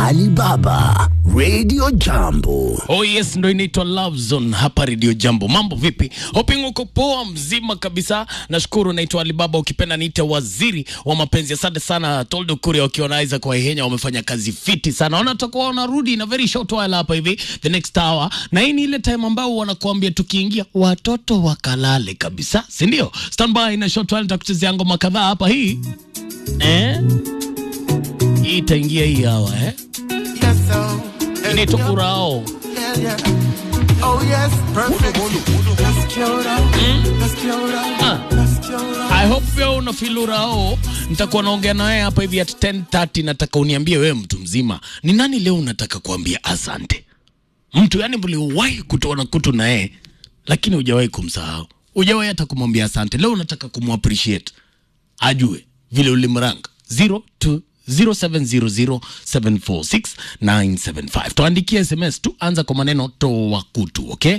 Alibaba Radio Jambo. Oh yes, ndo inaitwa Love Zone hapa Radio Jambo. Mambo vipi? Hoping uko poa mzima kabisa. Nashukuru, naitwa Alibaba, ukipenda niite waziri wa mapenzi. Asante sana Toldo Kuria wakiwa na Isaac Waihenya, wamefanya kazi fiti sana. Wanatakuwa wanarudi na very short while hapa hivi the next hour, na hii ni ile time ambao wanakuambia tukiingia watoto wakalale kabisa, si ndio? Standby na short while, nitakuchezea ngoma kadhaa hapa hii eh? Hii itaingia hii hawa eh? Yes, so. Inaitwa Urao. Yeah, yeah. Oh, yes, perfect. Let's kill them. Let's kill them. Ah. Let's kill them. I hope wewe una feel urao. Nitakuwa naongea na wewe hapa hivi at 10:30. Nataka uniambie wewe mtu mzima, ni nani leo unataka kuambia asante? Mtu yani mliwahi kutoana kutu na yeye lakini hujawahi kumsahau, hujawahi hata kumwambia asante. Leo unataka kumappreciate, ajue vile ulimranga 02 0700746975 tuandikie sms tu anza kwa maneno toa kutu okay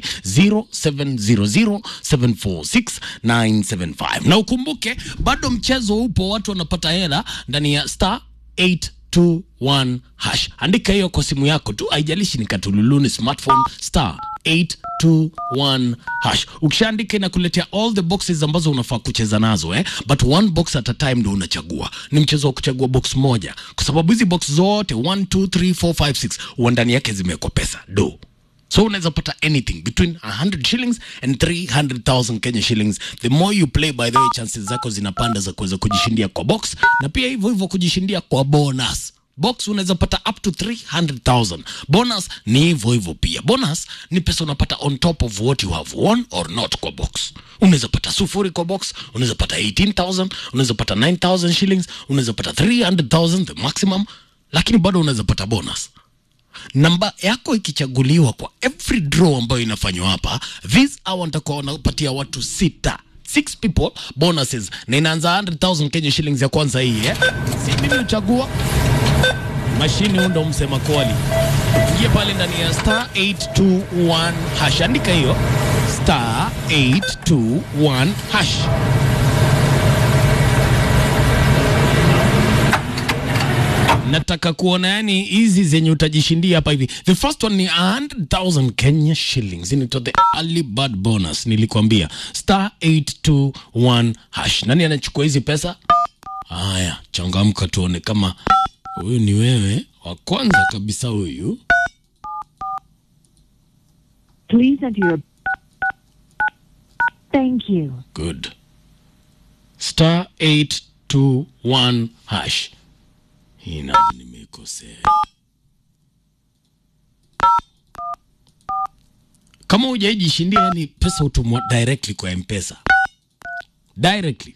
0700746975 na ukumbuke bado mchezo upo watu wanapata hela ndani ya star 821 hash andika hiyo kwa simu yako tu haijalishi ni katululuni smartphone star 821 hash ukishaandika inakuletea all the boxes ambazo unafaa kucheza nazo eh? but one box at a time ndo unachagua ni mchezo wa kuchagua box moja kwa sababu hizi box zote 1 2 3 4 5 6 huwa ndani yake zimewekwa pesa do so unaweza pata anything between 100 shillings and 300000 kenya shillings the more you play by the way chances zako zinapanda za kuweza kujishindia kwa box na pia hivyo hivyo kujishindia kwa bonus box unaweza pata up to 300000 bonus ni hivyo hivyo pia bonus ni pesa unapata on top of what you have won or not kwa box unaweza pata sufuri kwa box unaweza pata 18000 unaweza pata 9000 shillings unaweza pata 300000 the maximum lakini bado unaweza pata bonus namba yako ikichaguliwa kwa every draw ambayo inafanywa hapa this hour nitakuwa wanapatia watu sita six people bonuses na inaanza 100000 kenya shillings ya kwanza hii eh? si mimi uchagua mashini hundo msema kwali ingie pale ndani ya star 821 hash andika hiyo star 821 hash nataka kuona yani hizi zenye utajishindia hapa hivi the first one ni 100000 kenya shillings inaitwa the early bird bonus nilikwambia star 821 hash nani anachukua hizi pesa haya changamka tuone kama huyu ni wewe wa kwanza kabisa huyu Please enter your. Thank you. good star 821 hash hii namba nimeikosea kama hujaijishindia yani pesa hutumwa directly kwa mpesa directly